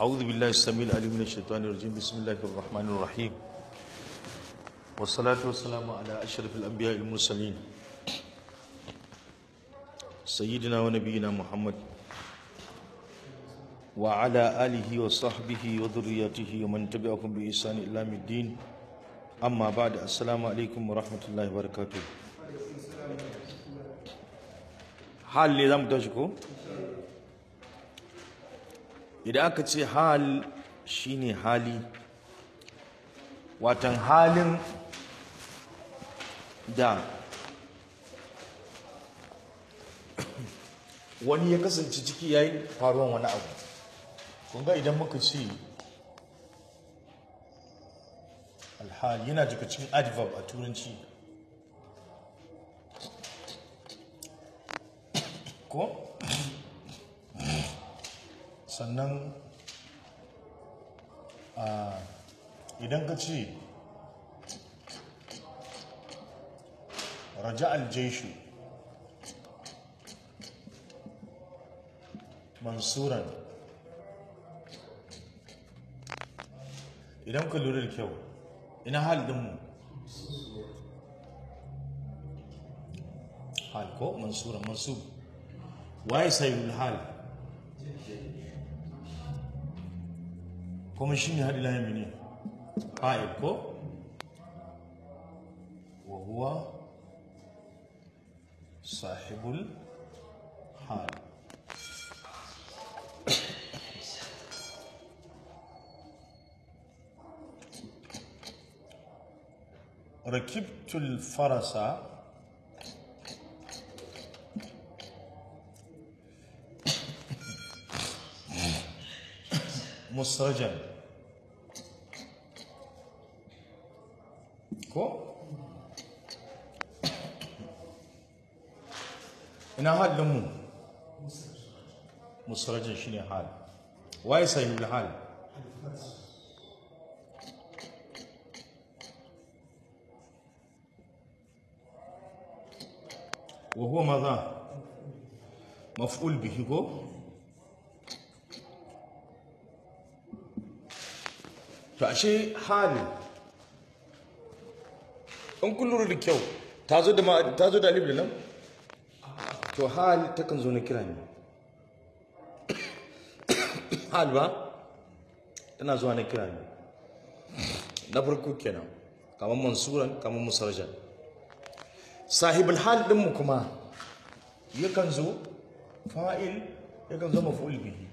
أعوذ بالله السميع العليم من الشيطان الرجيم بسم الله الرحمن الرحيم والصلاة والسلام على أشرف الأنبياء المرسلين سيدنا ونبينا محمد وعلى آله وصحبه وذريته ومن تبعهم بإحسان إلى يوم الدين أما بعد السلام عليكم ورحمة الله وبركاته حال اللي زم تشكو idan aka ce hal shine hali watan halin da wani ya kasance ciki yayin faruwan wani abu kunga idan muka ce alhal yana daga cikin adverb a turanci ko sannan idan ka ce raja aljeshu mansuran idan ka lura da kyau ina hal dinmu hal ko mansuran mansub waye sayul hal kuma shi ne haɗi layami ne fa'il ko wa huwa sahibul hal rakibtul farasa musrajan ko ina halin mu musrajan shine hal waye sahihul hal wa huwa madha maf'ul bihi ko to ashe hali in kun lura da kyau ta zo da ta zo da alif da lam to hal takan zo na kira ne hal ba tana zuwa na kira ne na farko kenan kamar mansuran kamar musarjan sahibul hal din mu kuma yakan zo fa'il yakan zo maf'ul bihi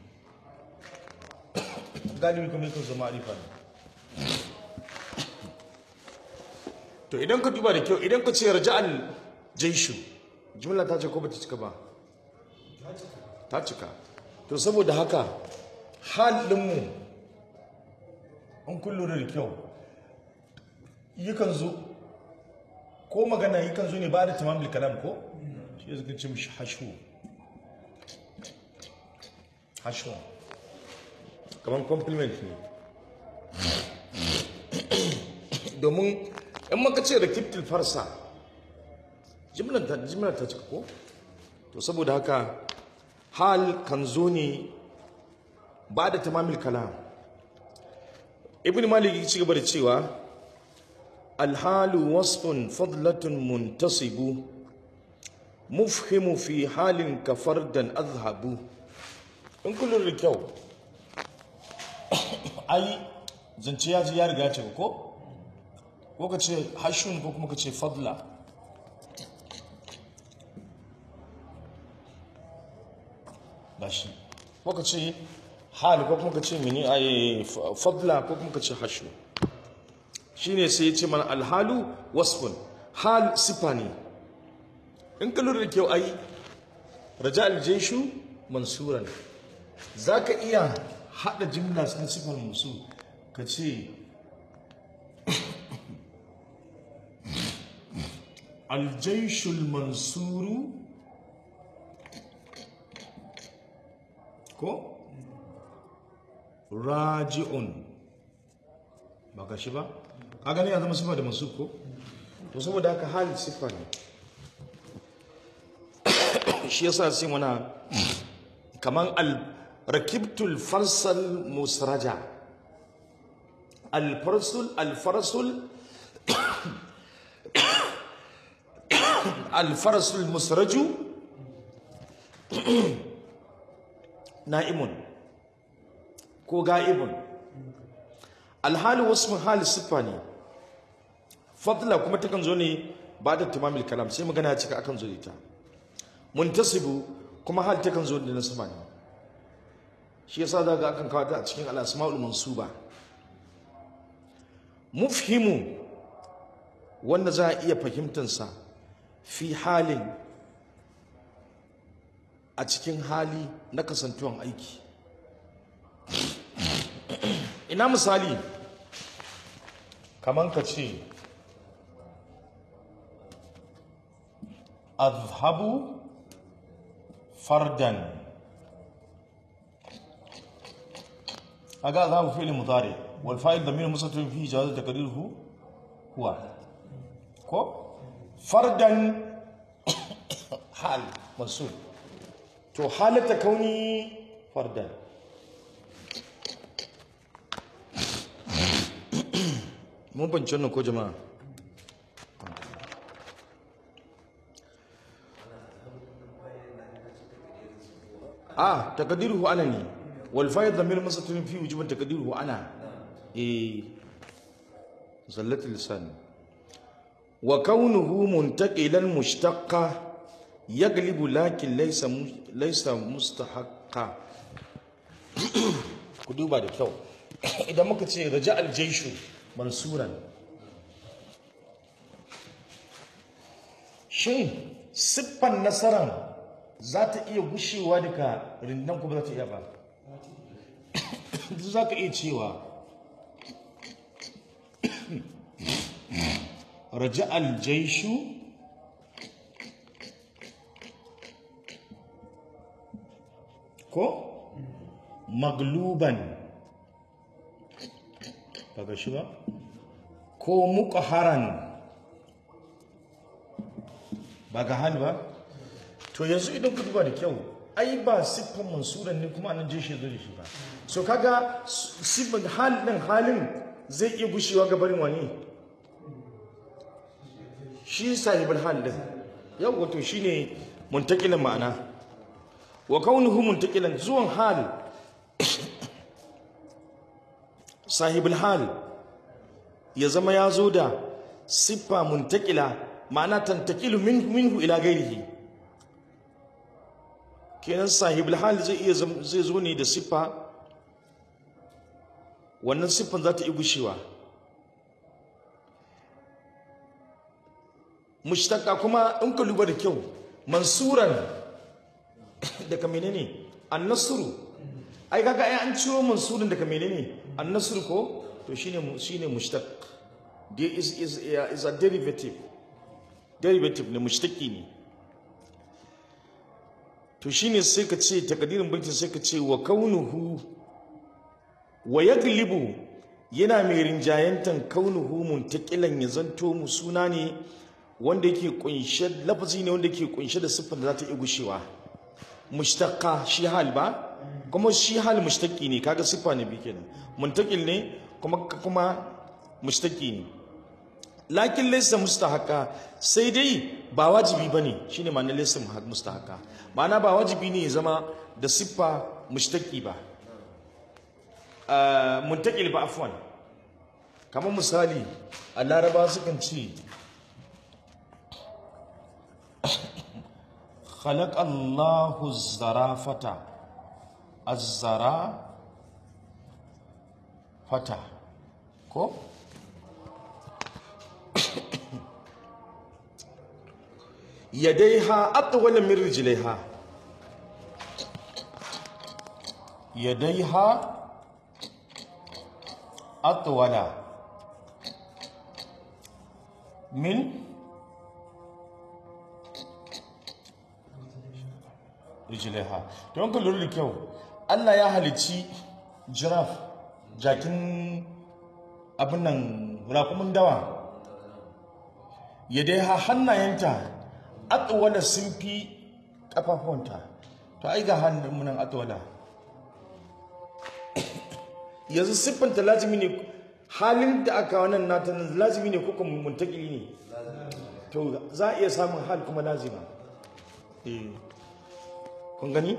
galibi kuma yakan zo ma'rifa ne to idan ka duba da kyau idan ka ce raja'al jaishu jumla ta ce ko bata cika ba ta cika to saboda haka halinmu an kullu da kyau yakan zo ko magana yakan zo ne ba da tamamul kalam ko shi ya zaka ce mishi hashu hashu kamar compliment ne domin in maka ce da kiftil farsa jimlar ta cika ko to saboda haka hal kan zo ne ba da tamamil kalam ibn malik ya ci gaba da cewa alhalu wasfun fadlatun muntasibu mufhimu fi halin kafardan azhabu in kullum da kyau ai zance ya ji ya riga ce ko ko ka ce hashun ko kuma ka ce fadla ba shi ko ka ce hal ko kuma ka ce mini a fadla ko kuma ka ce hashu shi ne sai ya ce mana alhalu wasfun hal sifa ne in ka lura da kyau ai raja aljeshu mansuran za ka iya haɗa jimla sun sifar musu ka ce الجيش المنصور ko raji'un ba ka shi ba a gani ya zama sifa da masu ko to saboda haka hali sifa ne shi yasa sai mana kaman al rakibtul farsal musraja alfarsul alfarsul alfarsul musraju na'imun ko ga'ibun alhali wasu hali siffa ne fadla kuma takan zo ne ba da tamamil kalam sai magana ya cika akan zo da ita muntasibu kuma hal takan zo da nasaba ne shi yasa za ga akan kawo ta a cikin al-asma'ul mansuba mufhimu wanda za a iya fahimtansa fi halin a cikin hali na kasantuwan aiki ina misali kaman ka ce azhabu fardan aga azhabu fi'l mudari wal fa'il damir mustatir fi jawaz taqdiruhu huwa ko fardan hal mansub to halata kauni fardan mun bance wannan ko jama'a ah taqdiruhu ana ne wal fa'il dhamir mustatir fi wujuban taqdiruhu ana eh zallat lisan wa kaunuhu muntaqilan mushtaqqa yaglibu lakin laysa laysa mustahaqqa ku duba da kyau idan muka ce raja aljaishu mansuran shin siffan nasaran za ta iya gushewa daga rindan kuma za ta iya ba za ka iya cewa raja aljaishu ko magluban ba shi ba ko muqaharan ba ga hal ba to yanzu idan ku duba da kyau ai ba siffan mansuran ne kuma anan jeshi zo da shi ba so kaga siffan hal din halin zai iya gushewa ga barin wani shi sahibul hal din yau wato shine muntakilan ma'ana wa kaunuhu muntakilan zuwan hal sahibul hal ya zama ya zo da siffa muntakila ma'ana tantakilu minhu ila gairihi kenan sahibul hal zai iya zai zo ne da siffa wannan siffan za ta yi gushewa mushtaka kuma in ka lura da kyau mansuran daga menene annasru ai kaga ai an ciro mansurin daga menene annasru ko to shine shine mushtaq there is is is a derivative derivative ne mushtaqi ne to shine sai ka ce takadirin baitin sai ka ce wa kaunuhu wa yaglibu yana mai rinjayantan kaunuhu muntaqilan ya zanto mu suna ne wanda yake kunshe lafazi ne wanda yake kunshe da siffar da za ta iya gushewa mushtaqqa shi hal ba kuma shi hal mushtaqi ne kaga siffa ne bi kenan muntaqil ne kuma kuma mushtaqi ne lakin laysa mustahaqa sai dai ba wajibi bane shine ma'anar laysa mustahaqa ma'ana ba wajibi ne ya zama da siffa mushtaqi ba muntaqil ba afwan kamar misali a laraba sukan ce خلق الله الزرافة الزرافة ko yadaiha atwala min rijlaiha yadaiha atwala min rijilaiha don ka lura da kyau allah ya halicci jiraf jakin abin nan rakumin dawa ya dai ha hannayenta atwala sun fi kafafuwanta to ai ga hannun munan atwala yanzu siffanta lazimi ne halin da aka wannan nata lazimi ne ko kuma muntakili ne to za a iya samun hal kuma lazima eh kun gani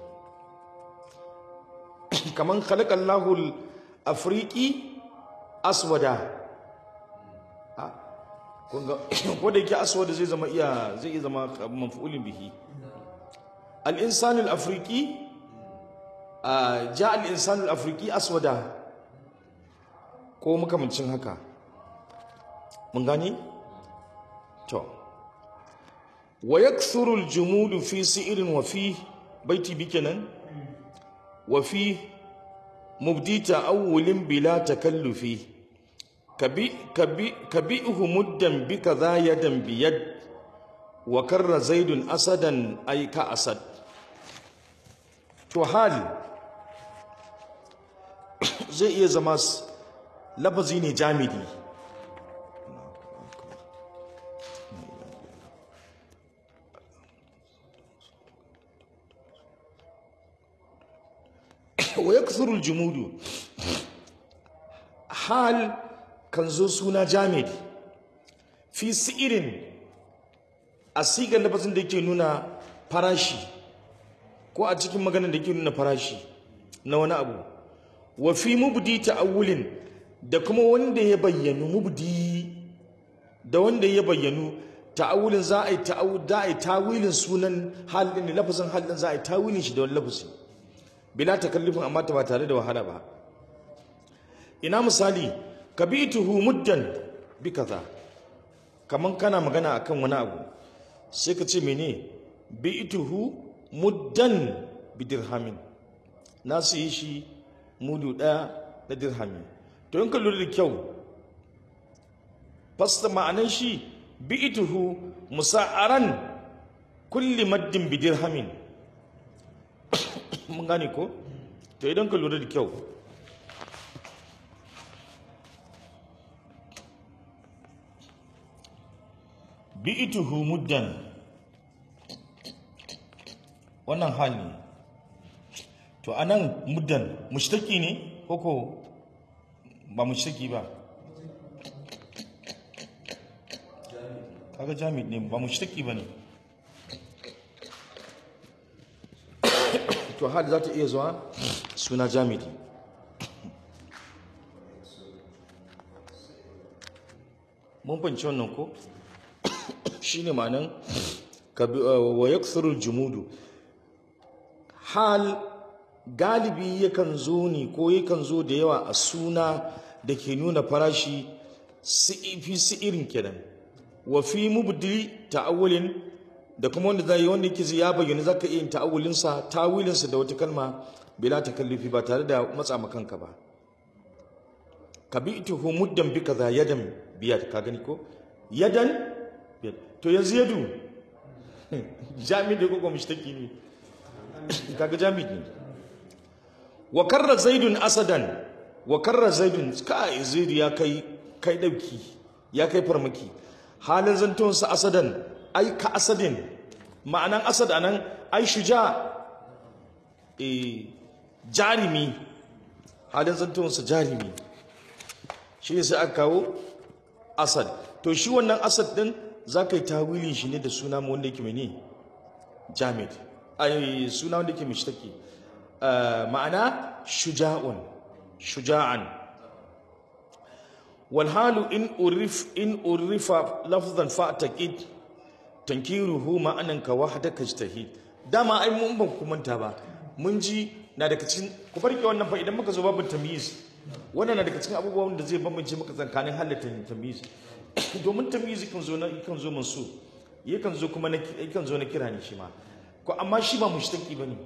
kaman khalaqallahu al-afriqi aswada Ah, kun ga ko da yake aswada zai zama iya zai iya zama maf'ulin bihi al-insanu al-afriqi ah, ja al-insanu al-afriqi aswada ko makamancin haka mun gani to wa yakthuru al-jumudu fi si'rin wa fi baiti bikenan wa fi mubdi ta'awulin bila takallufi kabi kabi kabihu muddan bi kaza yadan biyad wa karra zaidun asadan ay ka asad to hal zai iya zama s- lafazi ne jamidi wa yakthuru al-jumudu hal kan zo suna jamid fi si'irin a sigar lafazin da yake nuna farashi ko a cikin maganar da yake nuna farashi na wani abu wa fi mubdi ta'awulin da kuma wanda ya bayyanu mubdi da wanda ya bayyanu ta'awulin za a yi ta'awul za a yi tawilin sunan halin lafazin halin za a yi tawilin shi da wani lafazi bila takallufin amma ta ba tare da wahala ba ina misali kabituhu muddan bi kaza kaman kana magana akan wani abu sai ka ce mene bi'tuhu muddan bi dirhamin na siye shi mudu ɗaya na dirhami to in ka lura da kyau fasta ma'anan shi bi'tuhu musa'aran kulli maddin bi dirhamin mun gane ko to idan ka lura da kyau bi'tuhu muddan wannan hali to anan muddan mushtaki ne koko ba mushtaki ba kaga jami ne ba mushtaki ba ne to hali za ta iya zuwa suna jami'i mun fahimci wannan ko shine ma'anan kabi- uh, wa yakthuru jumudu hal galibi yakan zo ne ko yakan zo da yawa a suna da ke nuna farashi si- fi irin kenan wa fi mubdi ta'awulin da kuma wanda zai wanda yake ya bayyana zaka iya yin ta'awulin sa tawilin sa da wata kalma bila takallufi ba tare da matsa ma kanka ba kabituhu muddan bi kaza yadan biyad ka gani ko yadan biyad to yanzu yadu jami da ko mishtaki ne kaga jami ne wa karra zaidun asadan wa karra zaidun kai zaidu ya kai kai dauki ya kai farmaki halin zantun sa asadan ai ka asadin ma'anan asad anan ai shuja eh jarimi halin zantun sa jarimi shi ne sai aka kawo asad to shi wannan asad din za ka yi tawilin shi ne da suna mu wanda yake mene jamid ai suna wanda yake mishtaki ma'ana shuja'un shuja'an wal halu in urif in urifa lafzan fa taqid tankiruhu ma'anan ka wahdaka ijtahid dama ai mun ban kumanta ba mun ji na daga cikin ku farke wannan fa idan muka zo babin tamyiz wannan na daga cikin abubuwan da zai bambance maka tsakanin halatta tamyiz domin tamyiz kan zo na kan zo mansu yakan zo kuma na yakan zo na kira ne shi ma ko amma shi ba mushtaki bane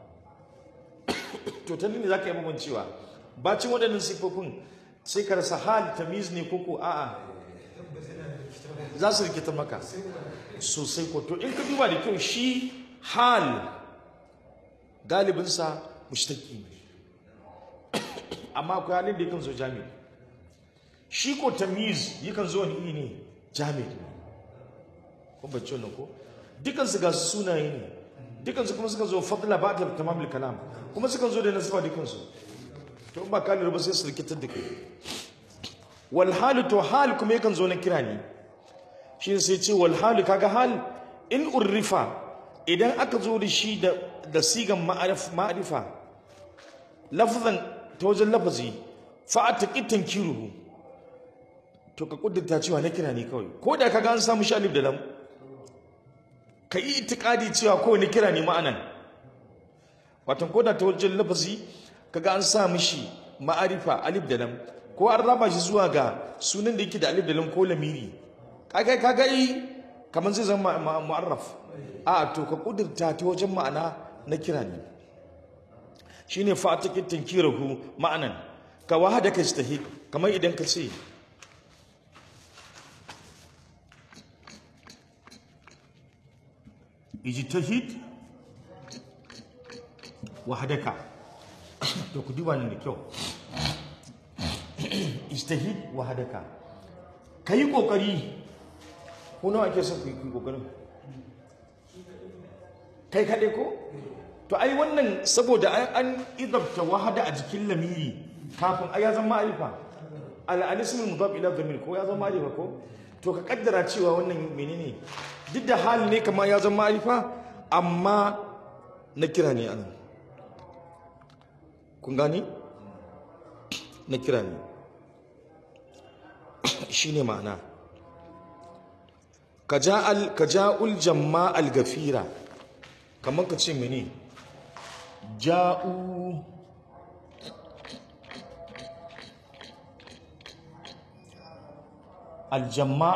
to ta ne zaka yi bambancewa bacin waɗannan sifofin sai ka rasa hal tamyiz ne koko a'a za su rikita maka sosai ko to in ka duba da kyau shi hal galibinsa mushtaki ne amma akwai halin da yakan zo jami shi ko tamiz yakan zo wani iri ne jami kun bacci wannan ko dukansu ga su sunaye ne dukansu kuma suka zo fadla ba ta tamamul kalam kuma suka zo da nasiba dukansu to in ba ka lura ba sai su rikitar da kai wal halu to hal kuma yakan zo na kira ne shi sai ce wal halu kaga hal in urrifa idan aka zo da shi da da sigan ma'arif ma'arifa lafzan ta wajen lafazi fa ataqi tankiruhu to ka kuddata cewa na kira ne kawai ko da kaga an samu shi alif da lam ka yi itikadi cewa kawai na kira ne ma'anan watan ko da ta wajen lafazi kaga an sa mishi ma'arifa alif da lam ko an raba shi zuwa ga sunan da yake da alif da lam ko lamiri kaga kaga yi kamar zai zama mu'arraf a to ka kudurta ta wajen ma'ana na kira ne shine fatakin tankirahu ma'anan ka wahada ka istahid kamar idan ka ce ijtahid wahadaka to ku duba ni da kyau ijtahid wahadaka kai kokari ko nawa ake son ku yi kokarin kai kaɗai ko to ai wannan saboda an idabta wahada a jikin lamiri kafin ai ya zama ma'arifa al-alismul mudaf ila dhamir ko ya zama ma'arifa ko to ka kaddara cewa wannan menene duk da hali ne kamar ya zama ma'arifa amma na kira ne anan kun gani na kira ne shine ma'ana ka ja'ul jamma al-gafira kamar ka ce mene ja'u al-jamma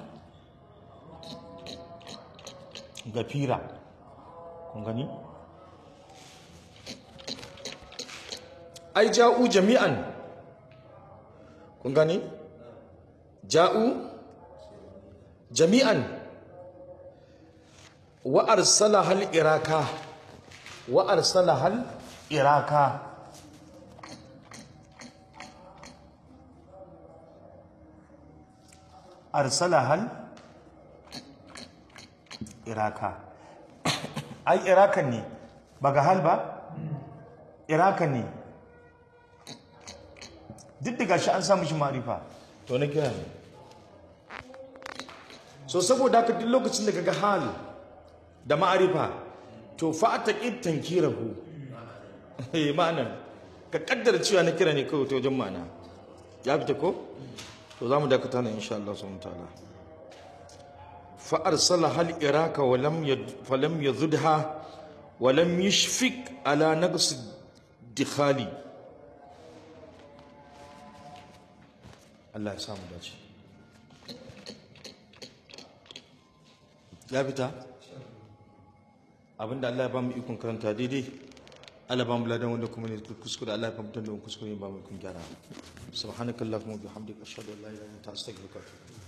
al-gafira kun gani ai ja'u jami'an kun gani ja'u jami'an wa arsala hal iraka wa arsala hal iraka arsala hal iraka ai irakan ne ba ga hal ba irakan ne duk da gashi an samu shi ma'arifa to na kira ne so saboda haka duk lokacin da kaga hal da ma'arifa to fa taqid tankirahu eh ma'anan ka kaddara cewa na kira ne kawai ta wajen ma'ana ya fita ko to zamu dakata ne insha Allah subhanahu ta'ala fa arsala hal iraka wa lam yad fa lam yadhudha wa lam yashfik ala naqs dikhali Allah ya samu dace ya fita abinda Allah ya ba mu ikon karanta daidai Allah ba mu ladan wanda kuma ne kuskure Allah ya fahimtar da mu kuskure ba mu ikon gyara subhanakallahumma wa bihamdika ashhadu an la ilaha illa anta astaghfiruka wa atubu